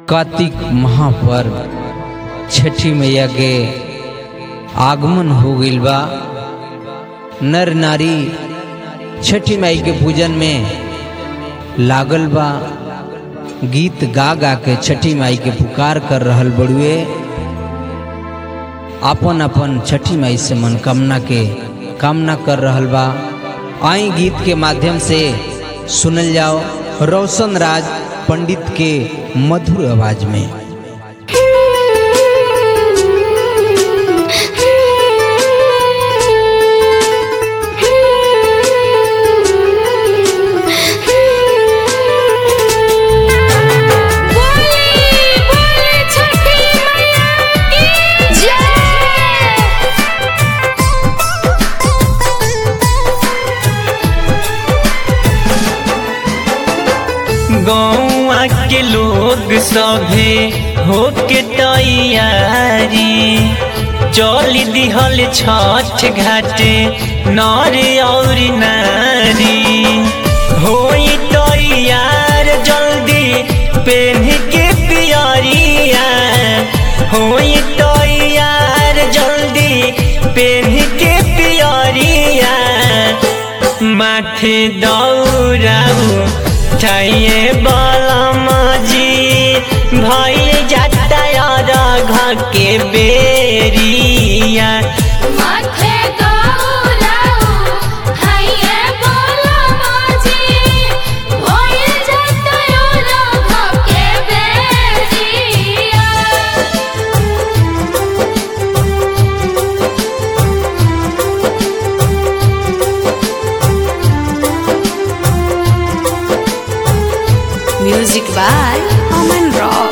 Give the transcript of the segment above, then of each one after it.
कार्तिक माह पर छठी मैया के आगमन हो गईल बा नर नारी छठी माई के पूजन में लागल बा गीत गा गा के छठी माई के पुकार कर रहल बड़ुए अपन अपन छठी माई से मनकामना के कामना कर रहल बा आई गीत के माध्यम से सुनल जाओ रोशन राज पंडित के मधुर आवाज में बोली बोली छठी मैया की जय गौआ के लोग सभे होके तैयारी चल दिहल छठ घाटे नर और नारी होई तैयार जल्दी पेन के पियरिया होई तैयार जल्दी पेन के पियरिया माथे दौड़ाऊ छैये बलमजी भइल जाता घर के बेरिया माथे दौड़ाऊ हैये बोला माजी होई जाता योरा के बेजिया Music by Aman Rock.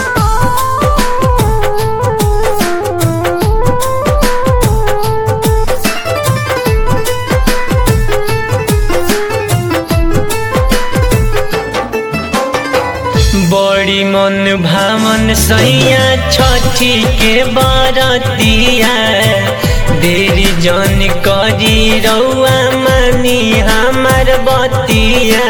बड़ी मन भावन सैया छठी के बरतिया देरी जन करी रउआ मानी हमार बतिया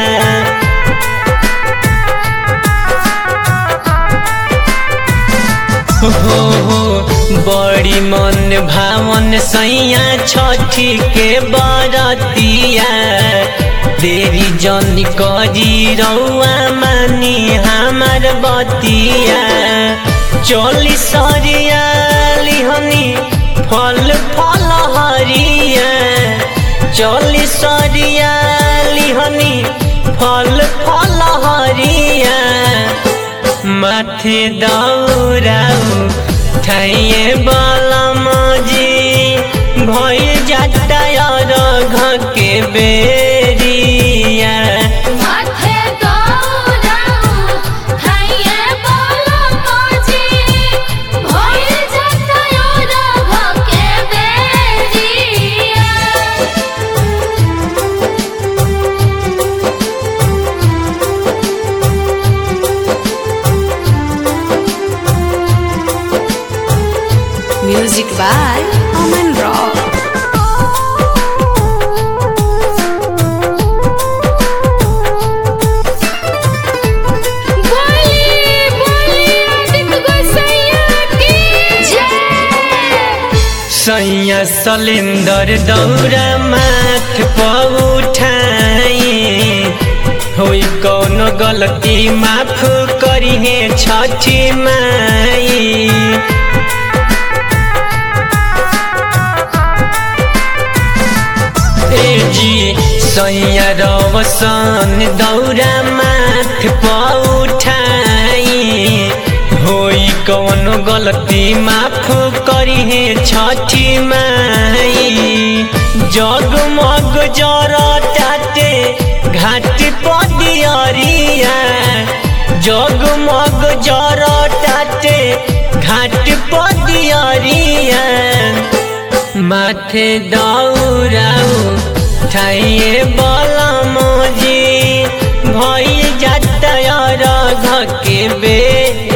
हो हो बड़ी मन भावन सैया छठी के बरतिया देरी जन करी रउआ मानी हमार बतिया चली सरिया लिहनी फल फल हरिया चली सरिया लिहनी फल फल हरिया माथे दौड़ाऊ छैये बलमजी भइल जाता घर के बेरिया माथे दौड़ाऊ हैये बोला माजी होई जाता योरा के बेजिया Music by Aman Rock. बोली बोली आदित्य गोसैया की जय सैया सलेंदर दौरा माथ पर उठाई होई कौनो गलती माफ करिहे छठी माई ए जी सैया रवसन दौरा माथ पर उठाई होई कौनो गलती माफ करिहे छठी माई जगमग जरताटे घाट पदियरिया जगमग जरताटे घाट पदियरिया माथे दौड़ाऊ छैये बलमजी भइल जाता घर के बे